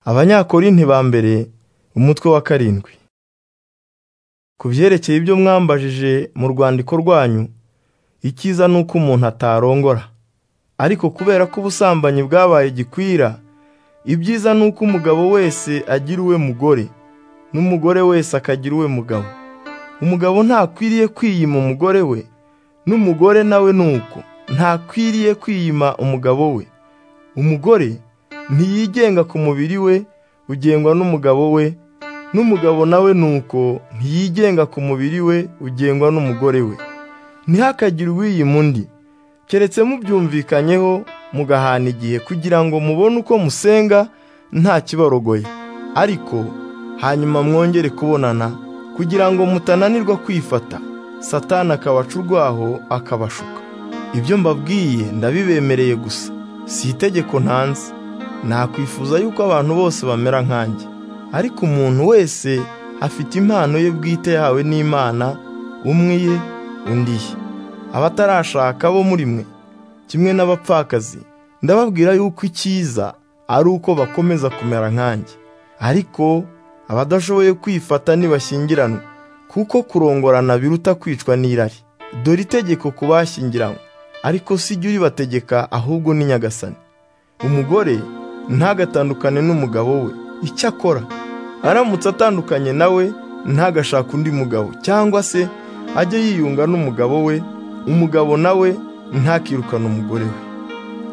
abanyakorinti ba mbere umutwe wa karindwi ku byerekeye ibyo mwambajije mu rwandiko rwanyu icyiza ni uko umuntu atarongora ariko kubera ko ubusambanyi bwabaye gikwira ibyiza ni uko umugabo wese agira uwe mugore n'umugore wese akagira uwe mugabo umugabo ntakwiriye kwiyima umugore we n'umugore nawe ni uko ntakwiriye kwiyima umugabo we umugore ntiyigenga ku mubiri we ugengwa n'umugabo we n'umugabo nawe ni uko ntiyigenga ku mubiri we ugengwa n'umugore we ntihakagire uwiyima undi keretse mubyumvikanyeho mugahana igihe kugira ngo mubone uko musenga nta kibarogoye ariko hanyuma mwongere kubonana kugira ngo mutananirwa kwifata satani akabaca urwaho akabashuka ibyo mbabwiye ndabibemereye gusa si itegeko ntanze nakwifuza yuko abantu bose bamera nkanjye ariko umuntu wese afite impano ye bwite yahawe n'imana umwe ye undi ye abatarashaka bo muri mwe kimwe n'abapfakazi ndababwira yuko icyiza ari uko bakomeza kumera nkanjye ariko abadashoboye kwifata ntibashyingiranwe kuko kurongorana biruta kwicwa n'irari dore itegeko ku bashyingiranywe ariko si jya uribategeka ahubwo ni nyagasani umugore ntagatandukane n'umugabo we icyo akora aramutse atandukanye nawe ntagashake undi mugabo cyangwa se ajye yiyunga n'umugabo we umugabo nawe ntakirukane umugore we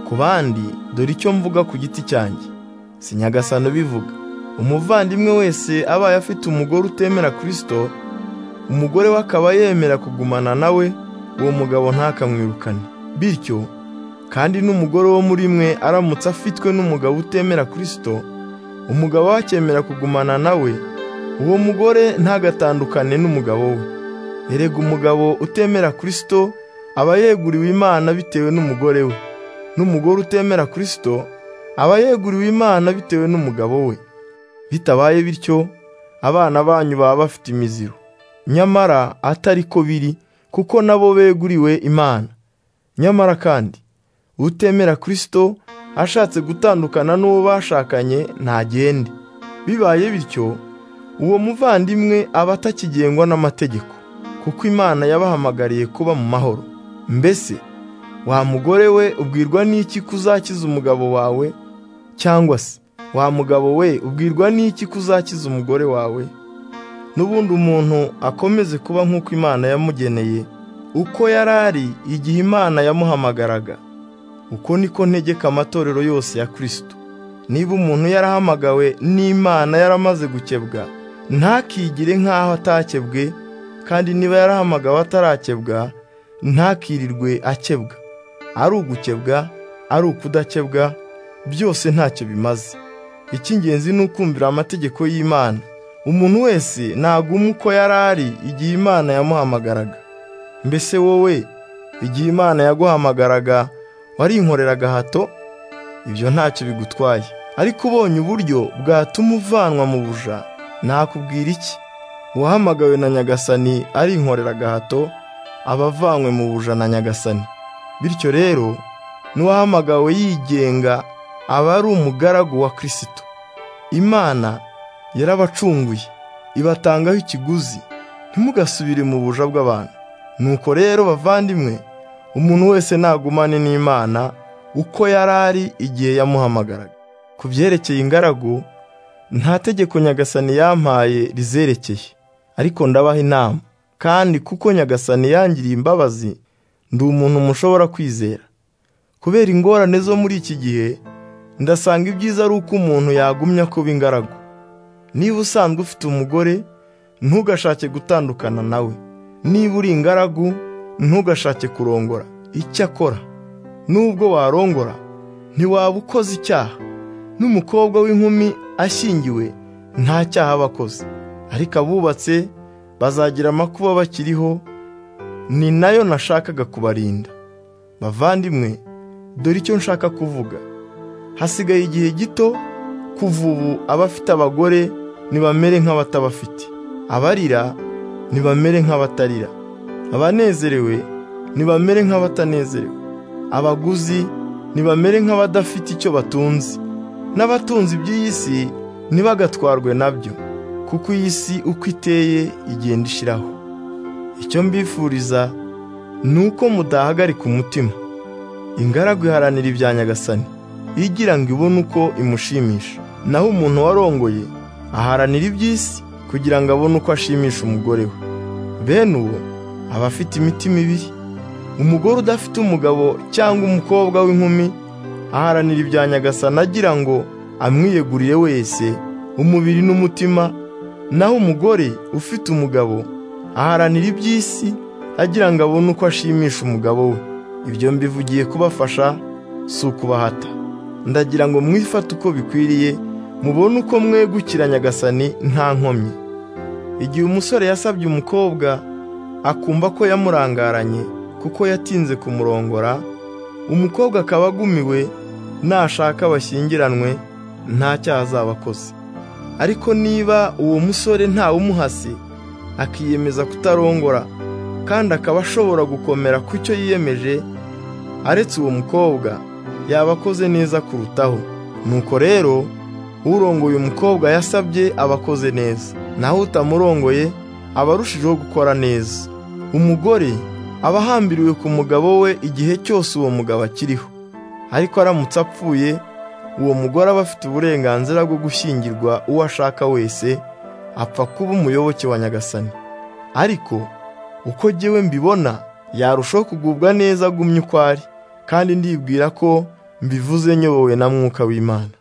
ku bandi dore icyo mvuga ku giti cyanjye si nyagasani ubivuga umuvandimwe wese abaye afite umugore utemera kirisito umugore we akaba yemera kugumana nawe uwo mugabo ntakamwirukane bityo kandi n'umugore wo muri mwe aramutse afitwe n'umugabo utemera kirisito umugabo we akemera kugumana nawe uwo mugore ntagatandukane n'umugabo we erega umugabo utemera kirisito aba yeguriwe imana bitewe n'umugore we n'umugore utemera kirisito aba yeguriwe imana bitewe n'umugabo we bitabaye bityo abana banyu baba bafite imiziro nyamara atari ko biri kuko nabo beguriwe imana nyamara kandi utemera kirisito ashatse gutandukana n'uwo bashakanye ntagende bibaye bityo uwo muvandimwe aba atakigengwa n'amategeko kuko imana yabahamagariye kuba mu mahoro mbese wa mugore we ubwirwa n'iki kuzakiza umugabo wawe cyangwa se wa mugabo we ubwirwa n'iki kuzakiza umugore wawe n'ubundi umuntu akomeze kuba nk'uko imana yamugeneye uko yari ari igihe imana yamuhamagaraga uko niko ntegeka amatorero yose ya kirisito niba umuntu yarahamagawe n'imana yaramaze gukebwa ntakigire nk'aho atakebwe kandi niba yarahamagawe atarakebwa ntakirirwe akebwa ari ugukebwa ari ukudakebwa byose ntacyo bimaze icy'ingenzi ni ukumvira amategeko y'imana umuntu wese naguma uko yari ari igihe imana yamuhamagaraga mbese wowe igihe imana yaguhamagaraga warinkorera agahato ibyo ntacyo bigutwaye ariko ubonye uburyo bwatuma uvanwa mu buja nakubwira iki uwahamagawe na nyagasani arinkorera agahato aba avanywe mu buja na nyagasani bityo rero n'uwahamagawe yigenga aba ari umugaragu wa kirisito imana yarabacunguye ibatangaho ikiguzi ntimugasubire mu buja bw'abantu nuko rero bavandimwe umuntu wese nagumane n'imana uko yari ari igihe yamuhamagaraga ku byerekeye ingaragu nta tegeko nyagasani yampaye rizerekeye ariko ndabaha inama kandi kuko nyagasani yangiriye imbabazi ndi umuntu mushobora kwizera kubera ingorane zo muri iki gihe ndasanga ibyiza ari uko umuntu yagumya kuba ingaragu niba usanzwe ufite umugore ntugashake gutandukana nawe niba uri ingaragu ntugashake kurongora icyo akora n'ubwo warongora ntiwaba ukoze icyaha n'umukobwa w'inkumi ashyingiwe nta cyaha aba akoze ariko abubatse bazagira amakuba bakiriho ni nayo nashakaga kubarinda bavandimwe dore icyo nshaka kuvuga hasigaye igihe gito kuva ubu abafite abagore ntibamere nk'abatabafite abarira ntibamere nk'abatarira abanezerewe ntibamere nk'abatanezerewe abaguzi ntibamere nk'abadafite icyo batunze n'abatunze iby'iyi si ntibagatwarwe nabyo kuko iyi si uko iteye igenda ishiraho icyo mbifuriza ni uko mudahagarika umutima ingaragu iharanira ibya nyagasani igira ngo ibone uko imushimisha naho umuntu warongoye aharanira iby'isi kugira ngo abone uko ashimisha umugore we bene uwo aba afite imitima ibiri umugore udafite umugabo cyangwa umukobwa w'inkumi aharanira ibya nyagasani agira ngo amwiyeguriye wese umubiri n'umutima naho umugore ufite umugabo aharanira iby'isi agira ngo abone uko ashimisha umugabo we ibyo mbivugiye kubafasha si ukubahata ndagira ngo mwifate uko bikwiriye mubone uko mwegukira nyagasani nta nkomyi igihe umusore yasabye umukobwa akumva ko yamurangaranye kuko yatinze kumurongora umukobwa akaba agumiwe nashaka bashyingiranwe nta cyaha azaba akoze ariko niba uwo musore ntawe umuhasi akiyemeza kutarongora kandi akaba ashobora gukomera ku cyo yiyemeje aretse uwo mukobwa yaba akoze neza kurutaho nuko rero urongoye umukobwa yasabye aba akoze neza naho utamurongoye aba arushijeho gukora neza umugore aba ahambiriwe ku mugabo we igihe cyose uwo mugabo akiriho ariko aramutse apfuye uwo mugore aba afite uburenganzira bwo gushyingirwa uwo ashaka wese apfa kuba umuyoboke wa nyagasani ariko uko jyewe mbibona yarushaho kugubwa neza agumye uko ari kandi ndibwira ko mbivuze nyobowe na mwuka w'imana